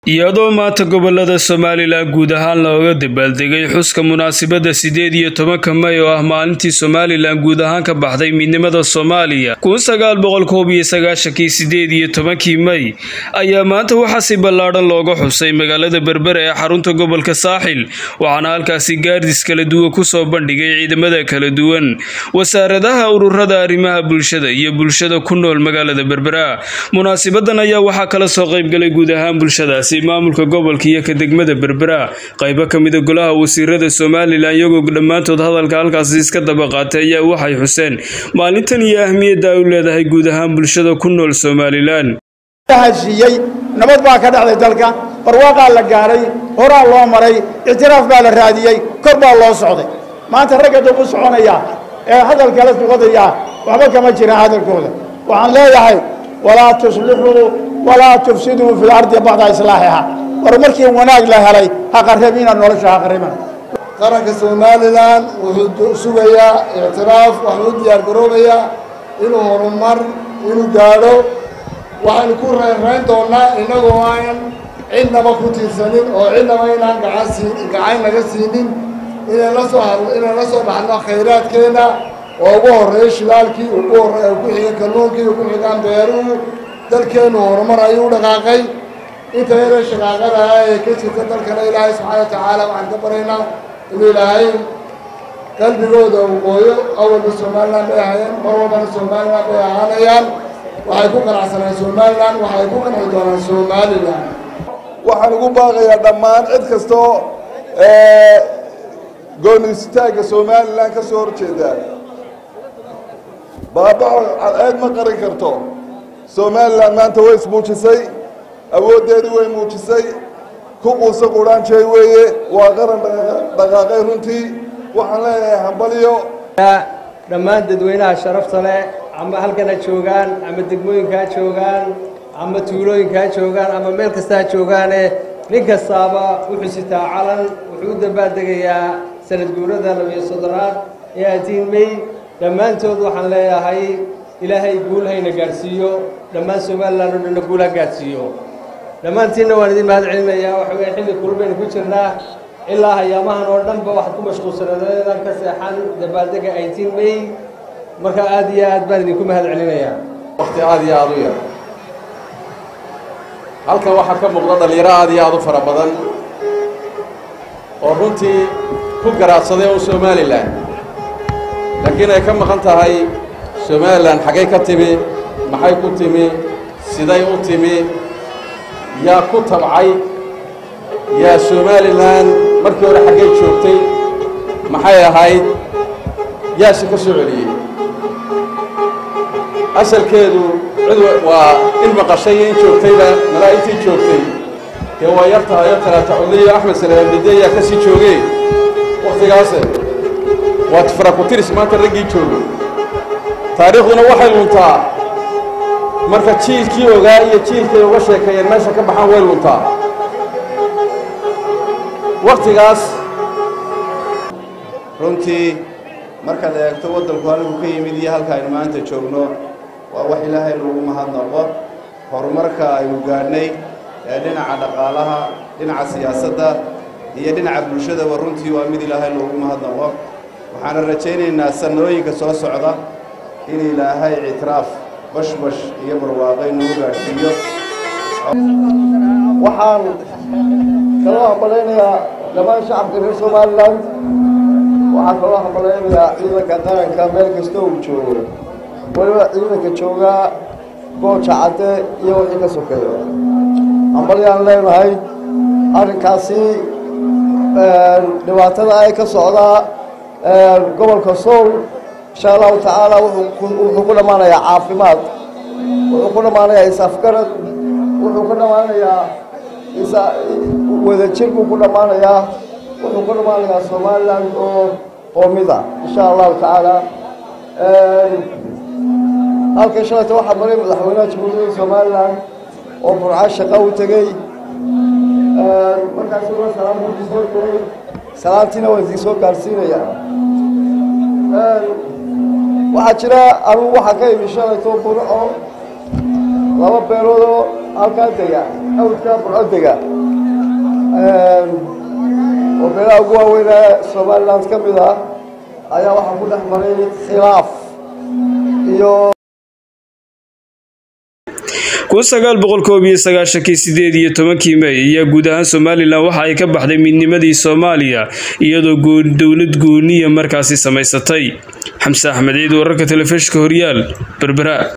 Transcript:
iyadoo maanta gobolada somalilan guud ahaan looga dabaaldegay xuska munaasabadda sideed iyo tobanka may oo ah maalintii somalilan guud ahaan ka baxday midnimada soomaaliya kun sagaal boqol koob iyo sagaashankii sideed iyo tobankii may ayaa maanta waxaa si ballaadhan looga xusay magaalada berbera ee xarunta gobolka saaxil waxaana halkaasi gaardis kala duwan kusoo bandhigay ciidamada kala duwan wasaaradaha ururada arrimaha bulshada iyo bulshada ku nool magaalada berbera munaasabadan ayaa waxaa kala soo qaybgalay guud ahaan bulshadaasi maamulka gobolka iyo ka degmada berbera qaybo ka mida golaha wasiirada somalilan iyagoo dhammaantood hadalka halkaasi iska daba qaatay ayaa waxay xuseen maalintan iyo ahmiyadda ay u leedahay guud ahaan bulshada ku nool somalilan heshiiyey nabad baa ka dhacday dalka barwaaqaa la gaaray horaa loo maray ictiraaf baa la raadiyey kor baa loo socday maanta ragga dab u soconaya ee hadalkala suqadaya waxba kama jiraan hadalkooda waxaan leeyahay walaa tuslixuu walaa tufsiduu fi lardi bacda islaaxiha war markii wanaag la helay ha qarrabina nolosha ha qarribina qaranka somalilan wuxuu sugayaa ictiraaf waxuu u diyaar garoobayaa inuu horumar inuu gaadho waxaynu ku reynrayn doonnaa innagoo aan cidnaba ku tiirsanin oo cidnaba inaan gacan siin gacan naga siinin inaan la soo hadlo inaan la soo baxno khayraadkeenna oo ugu horreeyo shidaalkii ugu horreeya ku xiga kalluunkii ugu xigaan beeruhu dalkeennu horumar ayuu u dhaqaaqay inta yara shaqaaqadaha ee ka jirta dalkana ilaahay subxaana wa tacaala waxaan ka baraynaa inuu ilaahay qalbigooda uu qooyo awalba somalilan bay ahayeen mar walbana somalilan bay ahaanayaan waxay ku qanacsanaan somalilan waxay ku qanci doonaan somalilan waxaan ugu baaqayaa dhammaan cid kastoo goonistaagga somalilan ka soo horjeeda baabaco cadceed ma qarin karto somalilan maanta way ismuujisay awooddeedii way muujisay ku quusa qudhaanjey weeye waa qaran dhaqaaqay runtii waxaan leeyahay hambalyo dhammaan dadweynaha sharafta leh ama halkan ha joogaan ama degmooyinka ha joogaan ama tuulooyinka ha joogaan ama meel kasta ha joogaane nin kastaaba wuxuu sitaa calan wuxuu u dabaaldegayaa sanad guurada labiyo soddonaad ee atiin may dhammaantood waxaan leeyahay ilaahay guul hayna gaadhsiiyo dhammaan somalilan oo dhanna guul ha gaadhsiiyo dhammaantiinna waan idin mahad celinayaa waxa weeye xilli kulbaynu ku jirnaa ilaa hayaamahan oo dhanba waxaad ku mashquulsanadeedan ka seexan dabaaldega eighteen may marka aad iyo aad baan idinku mahad celinayaa wakti aad iyo aad u yar halkan waxaa ka muuqda dhallinyaro aad iyo aad u fara badan oo runtii ku garaadsaday oo somalilan laakiin ay ka maqan tahay somalilan xaggay ka timi maxay ku timi siday u timi yaa ku tabcay yaa somalilan markii hore xaggay joogtay maxay ahayd yaase ka soo celiyey asalkeedu cid waa in maqashay iyo in joogtayba malaa'igtii joogtay dee waa yar tahay oo talaata codliyo axmed salaamide ayaa ka sii joogee wakhtigaase waa farakutiris maanta raggii joogo taariikhduna waxay luntaa marka jiilkii ogaa iyo jiilkay uga sheekeeyeen meesha ka baxaan way luntaa wakhtigaas runtii markaad eegto waddanku halku ka yimid iyo halka aynu maanta joogno waa wax ilaahay lagu mahadnaqo horumarka aynu gaadhnay ee dhinaca dhaqaalaha dhinaca siyaasadda iyo dhinaca bulshadaba runtii waa mid ilaahay loogu mahadnaqo waxaana rajaynaynaa sanooyinka soo socda in ilaahay ictiraaf bashbash iyo barwaaqay nagu gaadhsiiyo waxaan kaloo hambalaynayaa dhammaan shacabka reer somalilan waxaan kaloo hambalaynayaa ciidanka qaranka meel kasta uu joogo weliba ciidanka joogaa gooja cadde iyo wixii ka sokeeyo hambalyaan leenahay arrinkaasi dhibaatada ay ka socdaa gobolka sool insha allahu tacaala wuxuu ku dhammaanayaa caafimaad wuxuu ku dhammaanayaa is-afgarad wuxuu ku dhammaanayaa wadajir buu ku dhammaanayaa wuxuu ku dhammaanayaa somalilan oo qoomida insha allahu tacaala halkan shalayta waxaa maray madaxweynaha jamhuuriyadda somalilan oo burca shaqa u tegey markaasi waa salaam buu soo tegey salaantiina waa idin soo gaarsiinaya waxaa jira anugu waxaa ka imi shalayto burco laba beeloodoo halkaa dega awdkaa burco dega oo beelaha ugu waaweyn ee somaliland ka mid ah ayaa waxaa ku dhex maray khilaaf iyo kun sagaal boqol koob iyo sagaashankii sideed iyo tobankii mey ayaa guud ahaan somalilan waxa ay ka baxday midnimadii soomaaliya iyadoo dowlad gooniya markaasi samaysatay xamse axmed ciid wararka telefishinka horyaal berbera